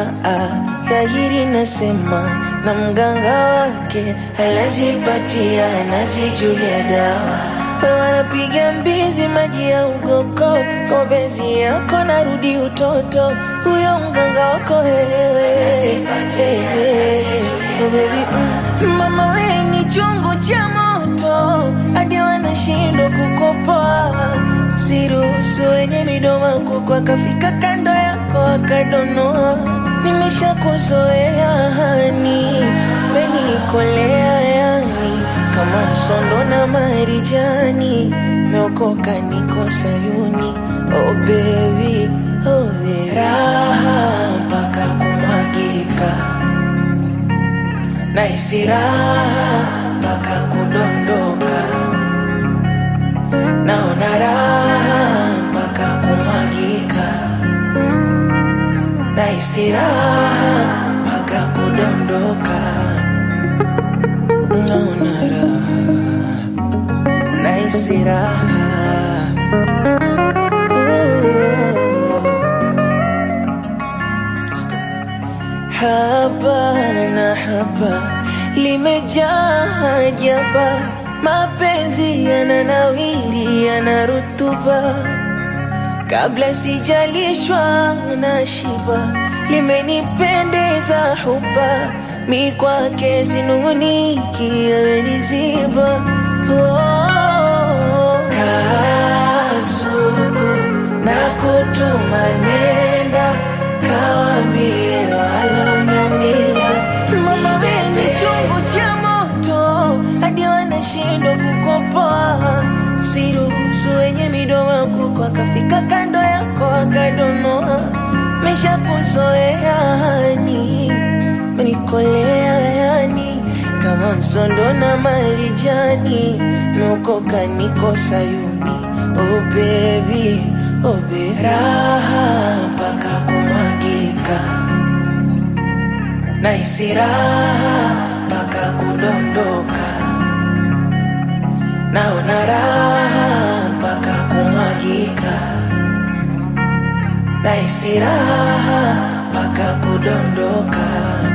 ah, dhahiri nasema na mganga wake anazipatia anazijulia dawa wanapiga mbizi maji ya ugoko kwa mapenzi yako narudi utoto huyo mganga wako wewe Oh, baby, mm. mama we ni chungu cha moto hadi wanashindwa kukopoa siruhusu wenye midomo kuko akafika kando yako akadonoa nimeshakuzoea hani menikolea yani kama msondo na marijani meokoka niko sayuni oh baby, oh baby. raha mpaka kumwagika naisi raha mpaka kudondoka naona raha mpaka kumwagika naisi raha mpaka kudondoka naona raha naisi raha Ooh. Let's go. Haba na haba limejaa hajaba, mapenzi yananawiri yana rutuba, kabla sijalishwa na shiba, limenipendeza huba, mi kwake sinuniki ameniziba oh, kasuku na kutuma nenda kawambie waloniumiza mama wene chungu cha moto hadi wanashindwa kukopoa siruhusu wenye midomo kuko akafika kando yako akadonoa mesha kuzoea hani menikolea yani kama msondo na marijani meokoka niko sayuni oh baby, oh baby. raha mpaka kumwagika naisi raha mpaka kudondoka naona raha mpaka kumwagika naisi raha mpaka kudondoka